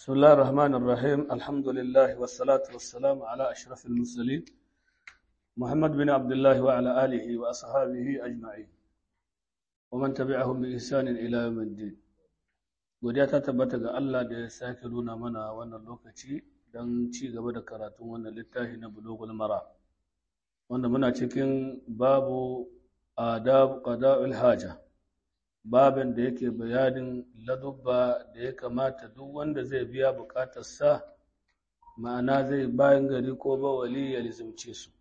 بسم الله الرحمن الرحيم الحمد لله والصلاة والسلام على أشرف المرسلين محمد بن عبد الله وعلى آله وأصحابه أجمعين ومن تبعهم بإحسان إلى يوم الدين godiya ta tabbata ga Allah da ya sake nuna mana wannan lokaci don ci gaba da karatun wannan littafi na bulugul mara wanda muna cikin babu adab qada'ul haja babin da yake bayanin ladubba da ya kamata duk wanda zai biya bukatarsa ma'ana zai bayan gari ko bawali ya lizimce su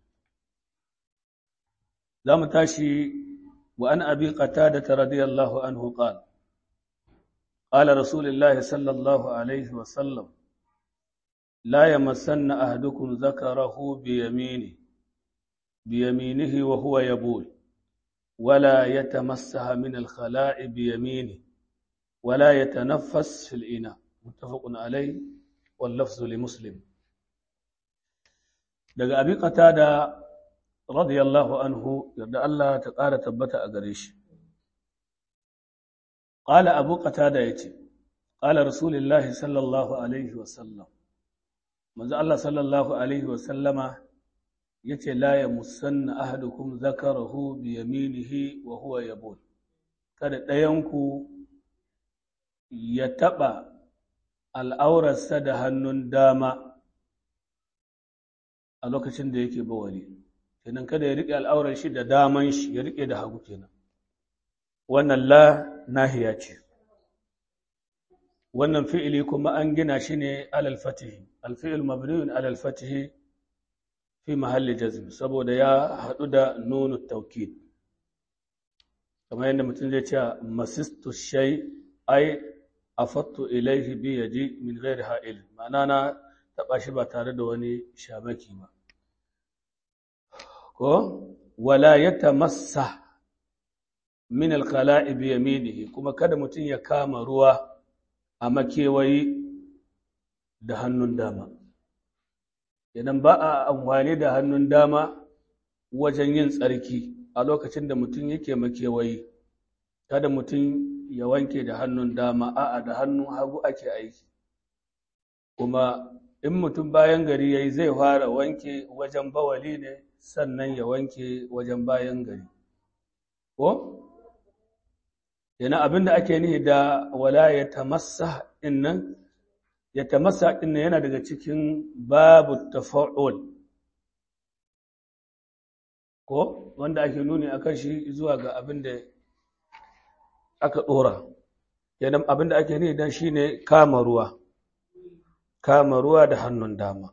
za mu tashi wa an abi qatada radiyallahu anhu qala قال رسول الله صلى الله عليه وسلم لا يمسن أحدكم ذكره بيمينه بيمينه وهو يبول ولا يتمسح من الخلاء بيمينه ولا يتنفس في الإناء متفق عليه واللفظ لمسلم daga abi qatada radiyallahu anhu yarda Allah ta ƙara tabbata a gare shi qala abu qatada yace qala rasulullahi sallallahu alaihi wa sallam manzo Allah sallallahu alaihi wa sallama yace la ya musanna ahadukum zakarahu bi yaminihi wa huwa yabul kada ɗayanku ya taɓa al'aurarsa da hannun dama a lokacin da yake bawali kenan kada ya riƙe al'aurar shi da daman shi ya riƙe da hagu kenan wannan la nahiya ce wannan fi'ili kuma an gina shi ne alal fatihi alfi'il mabniun alal fatihi fi mahalli jazm saboda ya haɗu da nunu taukid kamar yadda mutum zai ce masistu shay ai afattu ilaihi bi yaji min ghairi ha'il ma'ana na taɓa shi ba tare da wani shamaki ba ko wala yatamassa min alkhala'i bi yaminihi kuma kada mutum ya kama ruwa a makewayi da hannun dama idan ba a amfani da hannun dama wajen yin tsarki a lokacin da mutum yake makewayi kada mutum ya wanke da hannun dama a'a da hannun hagu ake aiki kuma in mutum bayan gari yayi zai fara wanke wajen bawali ne sannan ya wanke wajen bayan gari ko yana abin da ake nihi da wala ya tamassa innan ya tamassa ɗin yana daga cikin babu tafa'ul ko wanda ake nuni akan shi zuwa ga abin da aka ɗora yana abin da ake nuni dan shine kama ruwa kama ruwa da hannun dama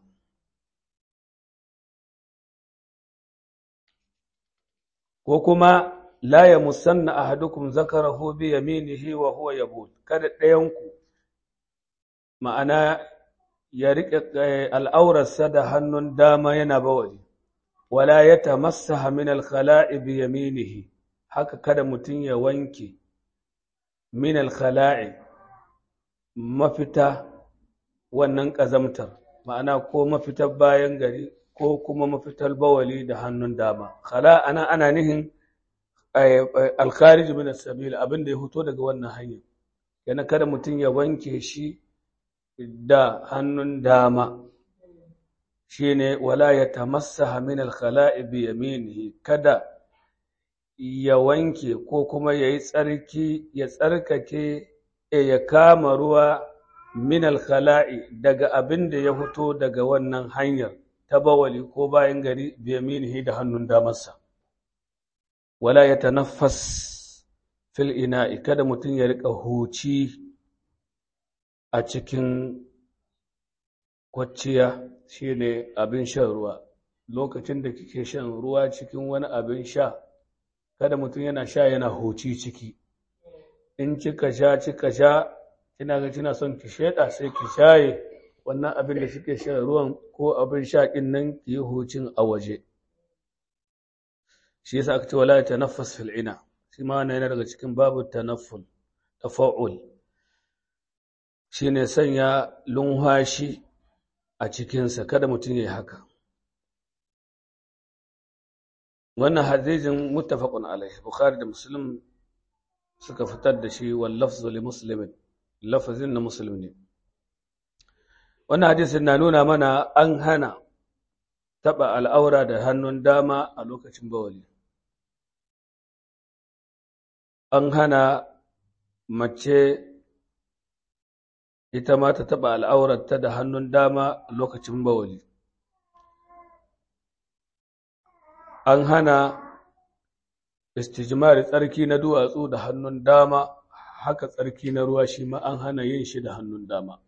ko kuma la ya musanna ahadukum zakarahu bi yaminihi wa huwa yabul kada ɗayanku ma'ana ya riƙe al'aurarsa da hannun dama yana bawali, wala ya tamassaha min alkhala'i bi yaminihi, haka kada mutum ya wanke min alkhala'i mafita wannan ƙazamtar, ma'ana ko mafitar bayan gari ko kuma mafitar bawali da hannun dama. Khala ana ana nihin alkharij min sabil abin da ya fito daga wannan hanyar. Yana kada mutum ya wanke shi da hannun dama shi ne wala ya tamassaha min alkhala'i bi yaminihi kada ya wanke ko kuma ya yi tsarki ya tsarkake ya kama ruwa min alkhala'i daga abin da ya fito daga wannan hanyar ta bawali ko bayan gari bi yaminihi da hannun damarsa wala ya tanaffas fil ina'i kada mutum ya riƙa huci a cikin kwacciya shi ne abin shan ruwa lokacin da kike shan ruwa cikin wani abin sha kada mutum yana sha yana huci ciki in kika sha kika sha kina ga kina son ki sheda sai ki shaye wannan abin da kike shan ruwan ko abin sha din nan ki yi hucin a waje shi yasa aka ce wala tanaffas fil ina shi ma wannan yana daga cikin babu tanafful tafa'ul shi ne sanya lunhashi a cikinsa kada mutum ya yi haka wannan hadijin muttafaqun alaihi bukhari da muslim suka fitar da shi wal lafzu li muslimin lafazin na muslim ne wannan hadisin na nuna mana an hana taɓa al'aura da hannun dama a lokacin bawali an hana mace ita ma ta taɓa al'aurarta da hannun dama a lokacin bawali an hana istijmari tsarki na duwatsu da hannun dama haka tsarki na ruwa shi ma an hana yin shi da hannun dama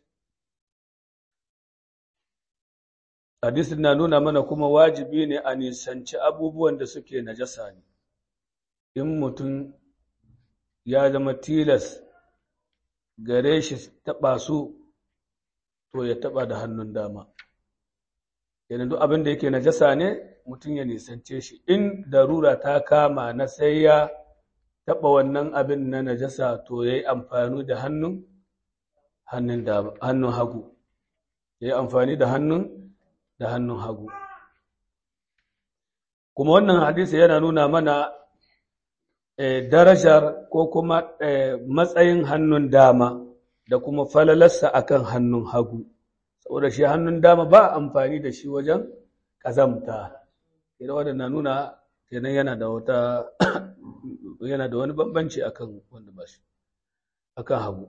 hadisin na nuna mana kuma wajibi ne a nisanci abubuwan da suke najasa ne in mutum ya zama tilas gare shi taɓa su to ya taɓa da hannun dama yana duk abin da yake najasa ne mutum ya nisance shi in darura ta kama na sai ya taɓa wannan abin na najasa to ya yi amfani da hannun hannun hagu ya yi amfani da hannun da hannun hagu kuma wannan hadisi yana nuna mana darajar ko kuma matsayin hannun dama da kuma falalarsa akan hannun hagu saboda shi hannun dama ba amfani da shi wajen ƙazamta idan wadda na nuna kenan yana da wata yana da wani bambanci akan wanda ba shi akan hagu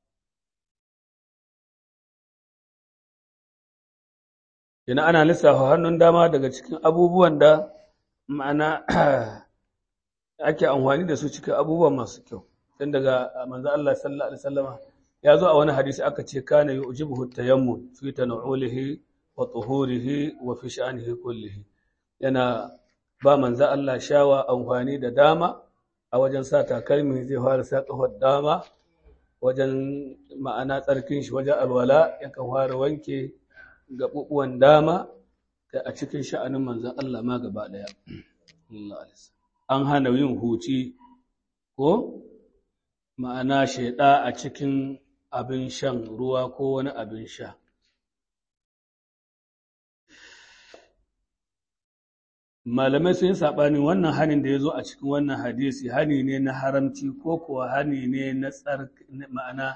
Ina ana lissafa hannun dama daga cikin abubuwan da ma'ana ake amfani da su cikin abubuwan masu kyau. Don daga manzo Allah sallallahu alaihi wasallama ya zo a wani hadisi aka ce kana yujibuhu tayammun fi tanawulihi wa tuhurihi wa fi sha'anihi kullihi. Yana ba manzo Allah shawa amfani da dama a wajen sa takalmi zai fara sa kafar dama wajen ma'ana tsarkin shi wajen alwala yakan fara wanke gaɓuɓuwan dama da a cikin sha'anin manzan Allah ma gaba ɗaya. An hana yin huci ko ma'ana shaiɗa a cikin abin shan ruwa ko wani abin sha. Malamai sun yi saɓani wannan hanin da ya zo a cikin wannan hadisi hani ne na haramci ko kuwa hani ne na ma'ana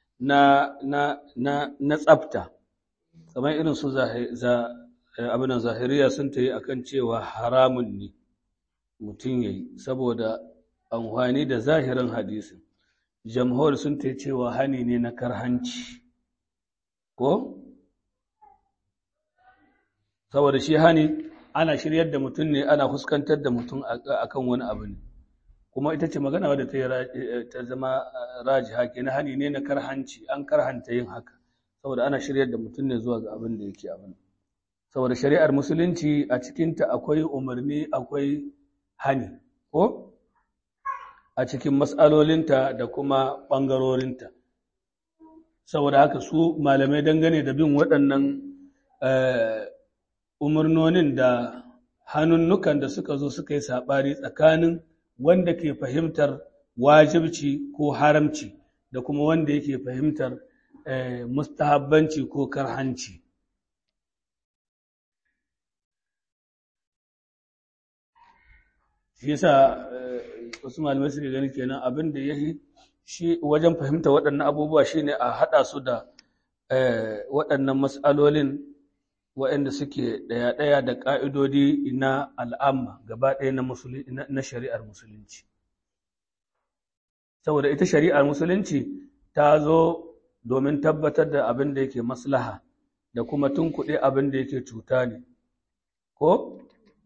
na tsafta. kamar irin su abinan zahiriya sun ta yi a kan cewa haramun ne mutum ya yi saboda amfani da zahirin hadisin jamhur sun ta yi cewa hani ne na karhanci ko saboda shi hani ana shiryar da mutum ne ana fuskantar da mutum akan wani abu ne kuma ita ce magana wadda ta zama rajiha ke na hani ne na karhanci an karhanta yin haka saboda ana shiryar da mutum ne zuwa ga abin da yake abin saboda shari'ar musulunci a cikinta akwai umarni akwai hani ko a cikin matsalolinta da kuma ɓangarorinta saboda haka su malamai dangane da bin waɗannan umarnonin da hannunnukan da suka zo suka yi saɓari tsakanin wanda ke fahimtar wajibci ko haramci da kuma wanda yake fahimtar mustahabbanci ko karhanci shi yasa wasu malamai suke gani kenan abin da ya shi wajen fahimta waɗannan abubuwa shine a haɗa su da waɗannan matsalolin waɗanda suke ɗaya-ɗaya da ƙa'idodi na al'amma gaba ɗaya na shari'ar musulunci saboda ita shari'ar musulunci ta zo domin tabbatar da abin da yake maslaha da kuma tunkuɗe abin da yake cuta ne ko?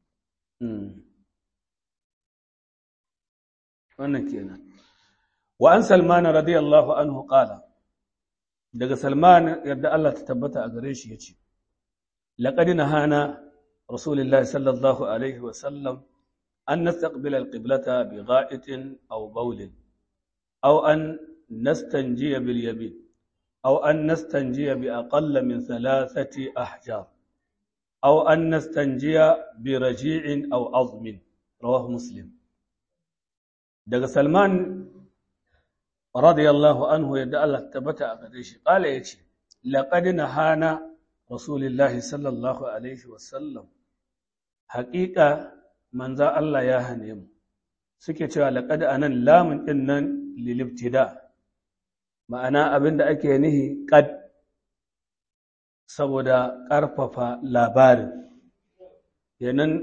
wannan kenan wa an salmana radiyallahu anhu qala daga salman yadda Allah ta tabbata a gare shi yace laqad nahana rasulullahi sallallahu alaihi wa sallam an nastaqbila alqiblata bi gha'itin aw bawlin aw an nastanjiya bil yamin أو أن نستنجي بأقل من ثلاثة أحجار أو أن نستنجي برجيع أو عظم رواه مسلم دق سلمان رضي الله عنه يدعى الله تبتع قديش قال يتي لقد نهانا رسول الله صلى الله عليه وسلم حقيقة من ذا الله يا هنيم سكت لقد أنا لام إنن للابتداء ma'ana abin da ake nihi ƙad saboda ƙarfafa labarin yanan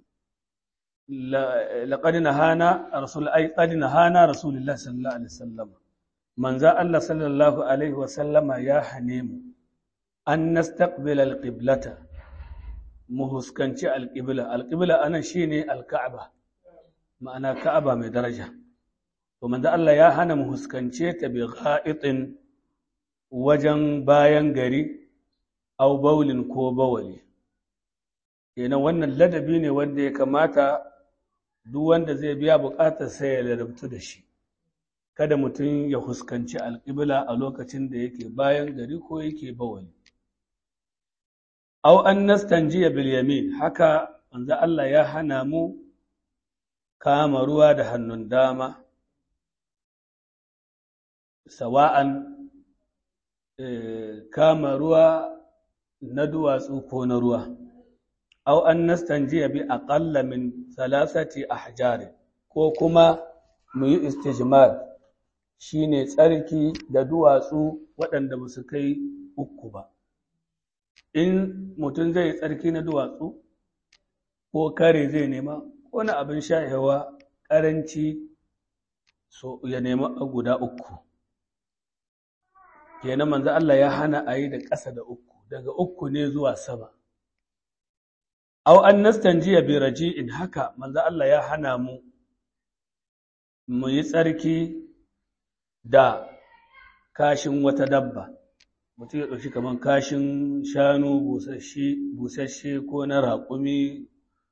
laƙadi na hana rasul ai ƙadi na hana rasulullah sallallahu alaihi wasallam manza Allah sallallahu alaihi wasallama ya hane mu an nastaqbil alqiblata mu huskanci alqibla alqibla anan shine alka'aba ma'ana ka'aba mai daraja to manzo Allah ya hana mu huskance ta bi gha'itin wajen bayan gari au baulin ko bawali kenan wannan ladabi ne wanda ya kamata duk wanda zai biya bukatar sai ya ladabtu da shi kada mutum ya huskanci alƙibla a lokacin da yake bayan gari ko yake bawali au an nastanjiya bil yamin haka manzo Allah ya hana mu kama ruwa da hannun dama sawa'an kama ruwa na duwatsu ko na ruwa aw an nastanjiya bi aqalla min salasati ahjar ko kuma mu yi istijmar shine tsarki da duwatsu waɗanda ba su kai uku ba in mutum zai tsarki na duwatsu ko kare zai nema wani abin shahewa ƙaranci so ya nema guda uku kenan manzo Allah ya hana a yi da ƙasa da uku daga uku ne zuwa sama aw an nastanjiya bi raji'in haka manzo Allah ya hana mu mu yi tsarki da kashin wata dabba mutum ya ɗauki kamar kashin shanu busasshe ko na raƙumi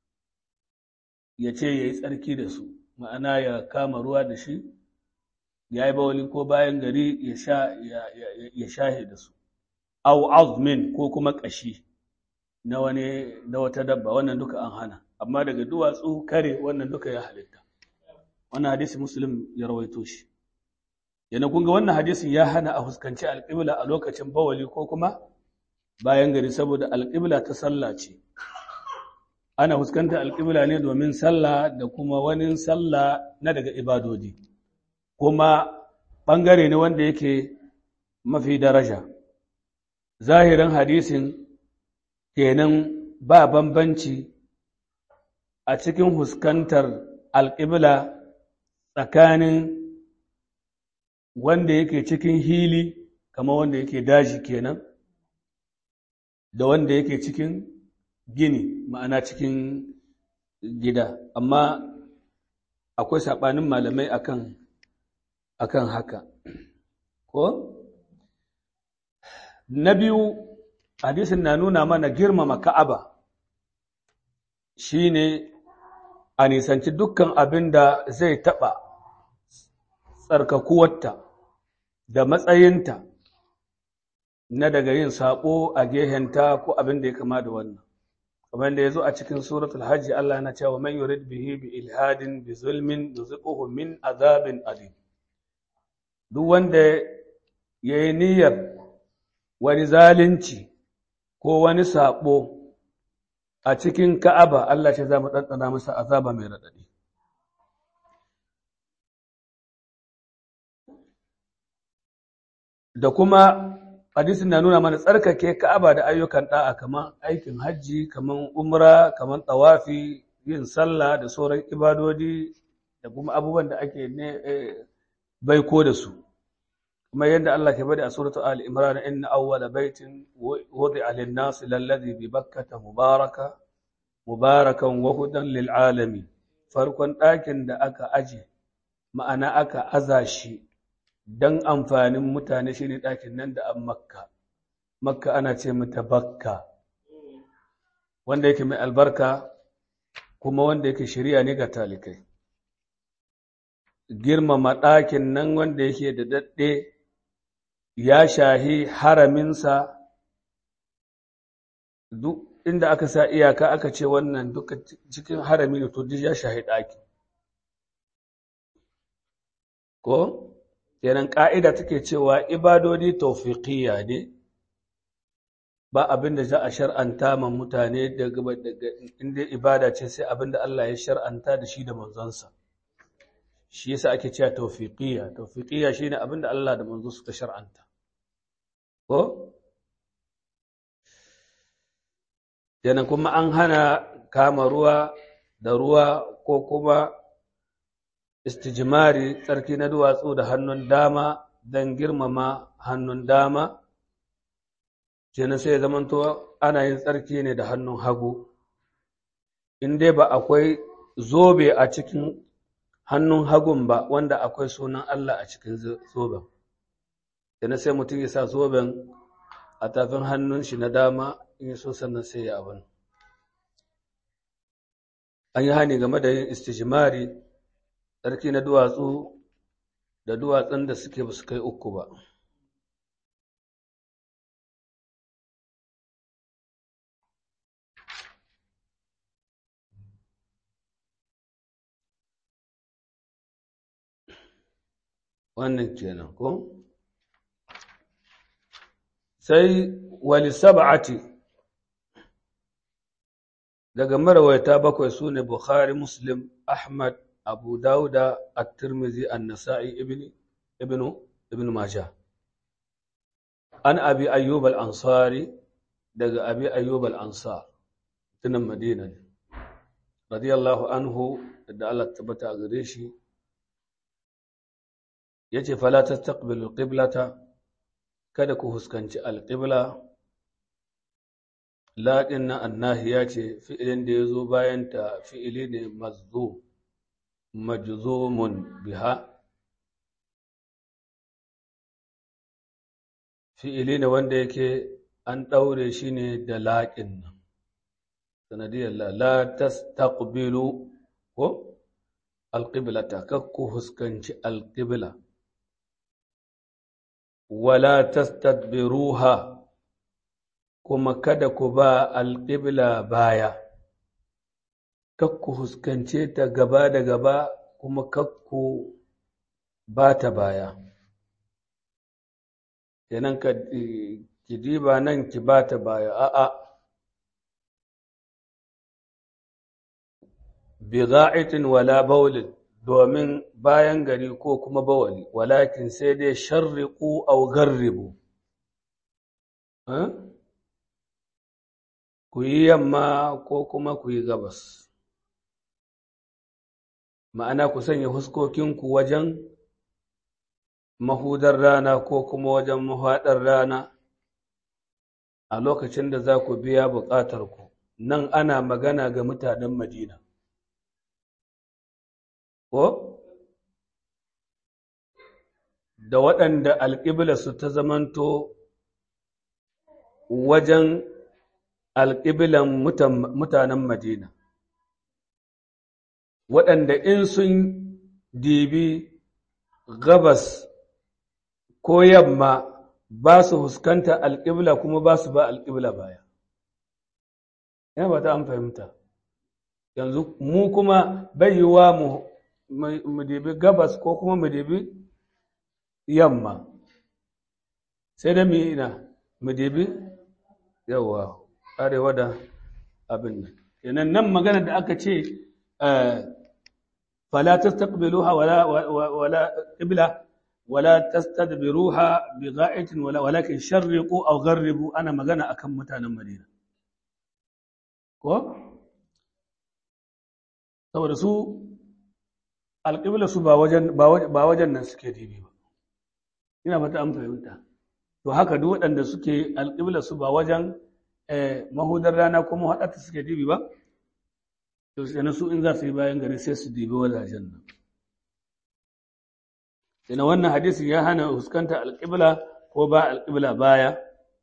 ya ce ya yi tsarki da su ma'ana ya kama ruwa da shi ya yi bawali ko bayan gari ya shahe da su au azmin ko kuma ƙashi na wani na wata dabba wannan duka an hana amma daga duwatsu kare wannan duka ya halitta wannan hadisi muslim ya rawaito shi yana kun ga wannan hadisin ya hana a fuskanci alƙibla a lokacin bawali ko kuma bayan gari saboda alƙibla ta sallah ce ana fuskanta alƙibla ne domin sallah da kuma wani sallah na daga ibadodi kuma ɓangare ne wanda yake mafi daraja zahirin hadisin kenan ba bambanci a cikin huskantar alƙibla tsakanin wanda yake cikin hili kama wanda yake daji kenan da wanda yake cikin gini ma'ana cikin gida amma akwai saɓanin malamai akan akan haka ko na biyu hadisin na nuna mana girmama ka'aba shine a nisanci dukkan abin da zai taɓa tsarkakuwarta da matsayinta na daga yin saƙo a gehenta ko abin da ya kama da wannan kamar da ya zo a cikin suratul hajji Allah yana cewa man yurid bihi bi ilhadin bi zulmin nuziquhu min azabin alim duk wanda ya yi niyyar wani zalunci ko wani saɓo a cikin ka'aba Allah ce za mu ɗanɗana masa azaba mai raɗaɗi da kuma hadisin na nuna mana tsarkake ka'aba da ayyukan ɗa'a kamar aikin hajji kamar umra kamar tawafi yin sallah da sauran ibadodi da kuma abubuwan da ake ne baiko da su kuma yadda Allah ke bada a suratul Ali Imran inna awwala baitin wudi'a lin-nas lalladhi bi Bakkah mubaraka mubarakan wa hudan lil alamin farkon ɗakin da aka aje ma'ana aka aza shi dan amfanin mutane shine ɗakin nan da an Makka Makka ana ce mata Bakka wanda yake mai albarka kuma wanda yake shari'a ne ga talikai girmama ɗakin nan wanda yake da daɗe ya shahi haraminsa duk inda aka sa iyaka aka ce wannan duka cikin harami ne to duk ya shahi ɗaki ko kenan ƙa'ida take cewa ibadodi taufiqiyya ne ba abin da za a shar'anta ma mutane daga inda ibada ce sai abin da Allah ya shar'anta da shi da manzonsa shi yasa ake cewa tawfiqiyya tawfiqiyya shine abinda Allah da manzo suka shar'anta ko kenan kuma an hana kama ruwa da ruwa ko kuma istijimari tsarki na duwatsu da hannun dama don girmama hannun dama kenan sai ya zamanto ana yin tsarki ne da hannun hagu in dai ba akwai zobe a cikin hannun hagun ba wanda akwai sunan Allah a cikin zoben kenan sai mutum ya sa zoben a tafin hannun shi na dama in so sannan sai ya abin an yi hani game da yin istijimari tsarki na duwatsu da duwatsun da suke ba su kai uku ba wannan kenan ko sai wali sab'ati daga marawaita bakwai su ne Bukhari, Muslim, Ahmad, Abu Dawuda, At-Tirmidhi, An-Nasa'i, Ibn Ibn Ibn Majah. An Abi Ayyub al-Ansari daga Abi Ayyub al-Ansar tunan Madina ne. Radiyallahu anhu da Allah tabbata a gare shi yace fala tastaqbilu al-qiblata kada ku huskanci al-qibla laɗin na annahiya ce fi'ilin da ya zo bayanta fi'ili ne mazzo majzumun biha fi'ili ne wanda yake an ɗaure shi ne da laƙin nan sanadiyar la la tastaqbilu ko alƙiblata kakku huskanci alƙibla wala tastadbiruha kuma kada ku ba alƙibla baya, kakku huskance ta gaba da gaba kuma kakku ba ta baya. Kenan ka ki diba nan ki ba ta baya, a'a. Bi za'itin wala baulin domin bayan gari ko kuma bawali, walakin sai dai sharriƙu au garribu. ku yi yamma ko kuma ku yi gabas ma'ana ku sanya huskokinku wajen mahudar rana ko kuma wajen mahaɗar rana a lokacin da za ku biya buƙatarku nan ana magana ga mutanen madina ko da waɗanda alƙibla su ta zamanto wajen alƙiblan mutanen Madina, waɗanda in sun dibi gabas ko yamma ba su huskanta alƙibla kuma ba su ba alƙibla baya. Yana ba ta an fahimta. Yanzu mu kuma bai yi wa mu dibi gabas ko kuma mu dibi yamma, sai da mu yi ina, mu dibi yawa. arewa da abin nan kenan nan magana da aka ce fala tastaqbiluha wala wala qibla wala tastadbiruha bi gha'itin wala walakin sharriqu aw gharribu ana magana akan mutanen Madina ko saboda su alƙibla su ba wajen ba wajen nan suke dibi ba ina fata an fahimta to haka duk waɗanda suke alƙibla su ba wajen mahudar rana ko mahaɗata suke dibi ba to sai su in za su yi bayan gari sai su dibi wajajen nan sai wannan hadisin ya hana huskanta alƙibla ko ba alƙibla baya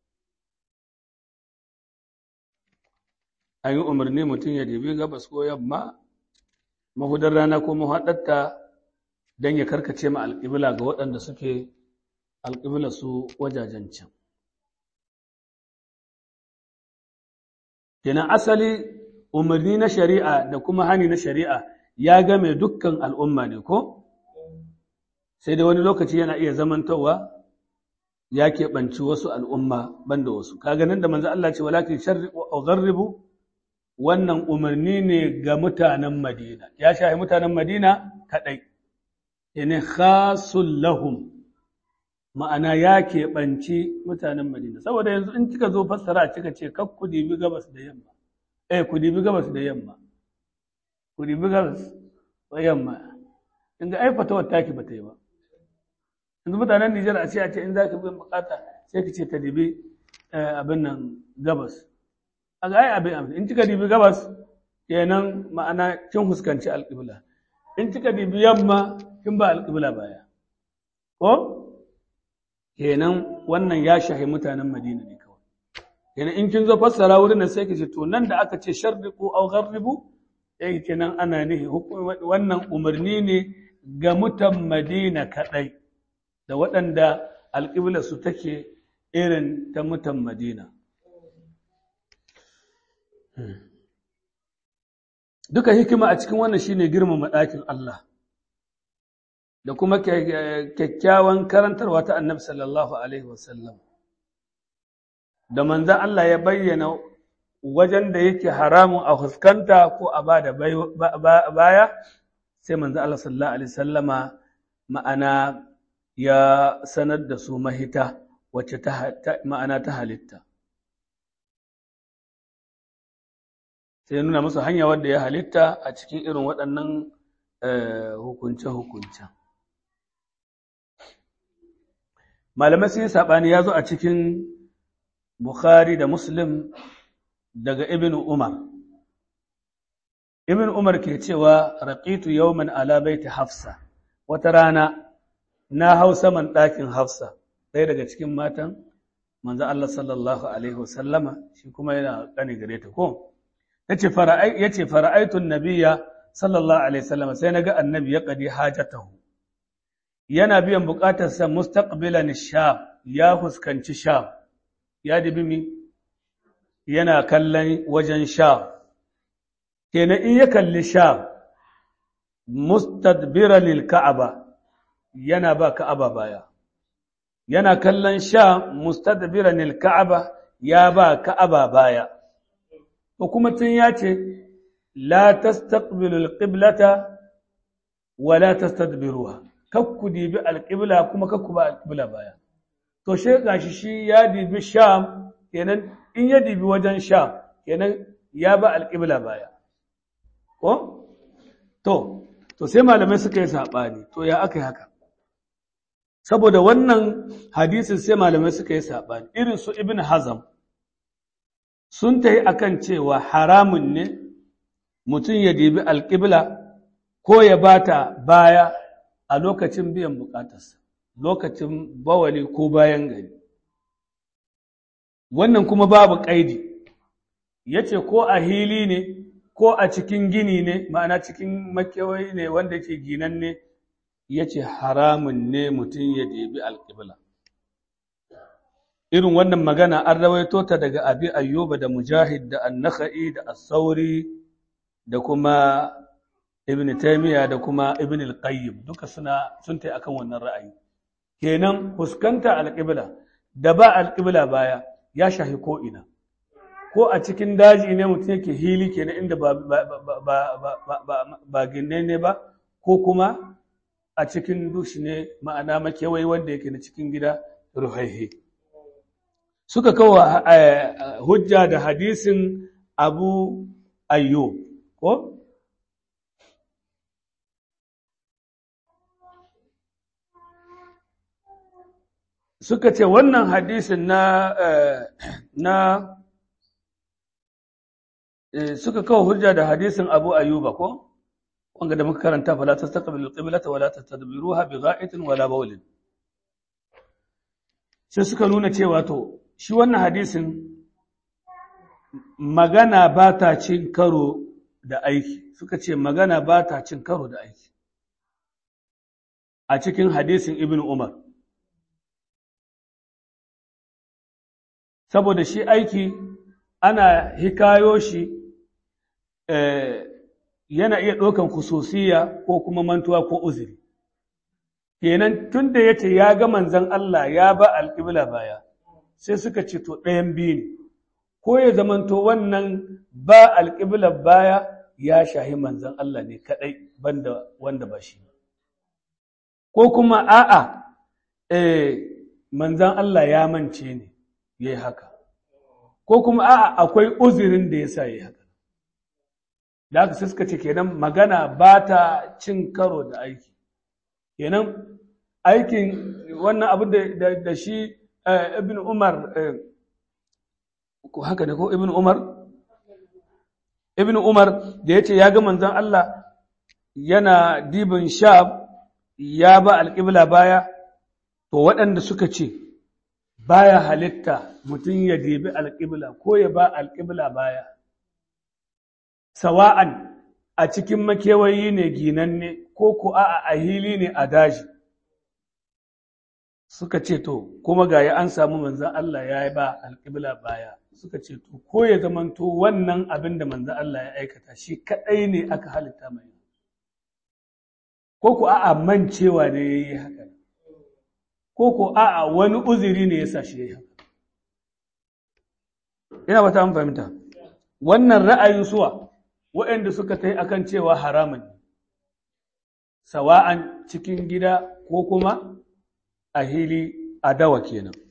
an yi umarni mutum ya dibi gabas ko yamma mahudar rana ko mahaɗata don ya karkace ma alƙibla ga waɗanda suke alƙibla su wajajen can kenan asali umarni na shari'a da kuma hani na shari'a ya game dukkan al'umma ne ko sai da wani lokaci yana iya zamantowa ya keɓanci wasu al'umma banda wasu kaga nan da manzo Allah ce walakin sharri wa gharribu wannan umarni ne ga mutanen Madina ya shahi mutanen Madina kadai ina khasul lahum ma'ana ya keɓanci mutanen Madina saboda yanzu in kika zo fassara kika ce kakku dibi gabas da yamma eh ku dibi gabas da yamma ku dibi gabas da yamma in ga ai fatawar taki ba ta yi ba yanzu mutanen Nijar a ce a ce in za ka bin bukata sai ka ce ta dibi abin nan gabas a ga ai abin abin in kika dibi gabas kenan ma'ana kin huskanci alƙibla in kika dibi yamma kin ba alƙibla baya ko kenan wannan ya shahi mutanen Madina ne kawai kenan in kin zo fassara wurin nan sai ki ce to nan da aka ce sharriqu aw gharribu eh kenan ana nihi wannan umarni ne ga mutan Madina kadai da waɗanda alƙibla su take irin ta mutan Madina duka hikima a cikin wannan shine girmama ɗakin Allah da kuma kyakkyawan karantarwa ta annabi sallallahu alaihi wasallam da manzan Allah ya bayyana wajen da yake haramun a fuskanta ko a ba da baya sai manzan Allah sallallahu alaihi wasallama ma'ana ya sanar da su mahita wacce ma'ana ta halitta sai nuna musu hanya wadda ya halitta a cikin irin waɗannan hukunce-hukuncen malamai sun yi saɓani ya zo a cikin bukhari da muslim daga ibn umar ibn umar ke cewa raqitu yawman ala baiti hafsa wata rana na hau saman ɗakin hafsa ɗaya daga cikin matan manzo Allah sallallahu alaihi wasallama shi kuma yana ƙane gare ta ko yace fara'ai yace fara'aitun nabiyya sallallahu alaihi wasallama sai naga annabi ya qadi hajatahu yana biyan buƙatarsa mustaqbilan sham ya fuskanci sham ya dibi mi yana kallon wajen sham kenan in ya kalli sham mustadbiran lil ka'aba yana ba ka'aba baya yana kallon sham mustadbiran lil ka'aba ya ba ka'aba baya ko kuma tun ya ce la tastaqbilul qiblata wa la tastadbiruha kakku dibi alƙibla kuma kakku ba alƙibla baya to she gashi shi ya dibi sham kenan in ya dibi wajen sham kenan ya ba alƙibla baya ko to to sai malamai suka yi saɓani to ya aka yi haka saboda wannan hadisin sai malamai suka yi saɓani irin su ibn hazam sun ta yi akan cewa haramun ne mutum ya dibi alƙibla ko ya bata baya a lokacin biyan bukatarsa lokacin bawali ko bayan gari wannan kuma babu ƙaidi ya ce ko a hili ne ko a cikin gini ne ma'ana cikin makewai ne wanda ke ginan ne ya ce haramun ne mutum ya debi alƙibla irin wannan magana an rawaito ta daga abi ayyuba da mujahid da annaka'i da asauri da kuma ibn taymiya da kuma ibn al-qayyim duka suna sun tai akan wannan ra'ayi kenan fuskanta al-qibla da ba al-qibla baya ya shahi ko ina ko a cikin daji ne mutum yake hili kenan inda ba ba ba ba ba ba ne ba ko kuma a cikin dushi ne ma'ana makewai wanda yake na cikin gida ruhaihe suka kawo hujja da hadisin abu ayyub ko suka ce wannan hadisin na na suka kawo hujja da hadisin Abu Ayyuba ko wanda da muka karanta fala tastaqbilu al-qiblata wala tastadbiruha bigha'itin wala bawlin sai suka nuna cewa to shi wannan hadisin magana ba ta cin karo da aiki suka ce magana ba ta cin karo da aiki a cikin hadisin Ibn Umar saboda shi aiki ana hikayo shi yana iya ɗaukan kusosiya ko kuma mantuwa ko uzuri kenan tun da ya ce ya ga manzan Allah ya ba alƙibla baya sai suka ce to ɗayan biyu ne ko ya zamanto wannan ba alƙibla baya ya shahi manzan Allah ne kaɗai banda wanda ba shi ko kuma a'a manzan Allah ya mance ne ya yi haka ko kuma a'a akwai uzurin da ya sa ya yi haka da haka sai suka ce kenan magana ba ta cin karo da aiki kenan aikin wannan abu da shi ibn umar ko haka ne ko ibn umar ibn umar da ya ce ya ga manzon Allah yana dibin sham ya ba alƙibla baya to waɗanda suka ce baya halitta mutum ya dibi alƙibla ko ya ba alƙibla baya sawa'an a cikin makewayi ne ginanne ko ko a a hili ne a daji suka ce to kuma ga ya an samu manzan Allah ya yi ba alƙibla baya suka ce to ko ya zamanto wannan abin da manzan Allah ya aikata shi kaɗai ne aka halitta mai ko ko a'a mancewa ne ya yi haka ko ko a'a wani uzuri ne ya sa shi ya yi haka ina ba ta an fahimta wannan ra'ayin suwa waɗanda suka ta yi akan cewa haramun ne sawa'an cikin gida ko kuma a hili a dawa kenan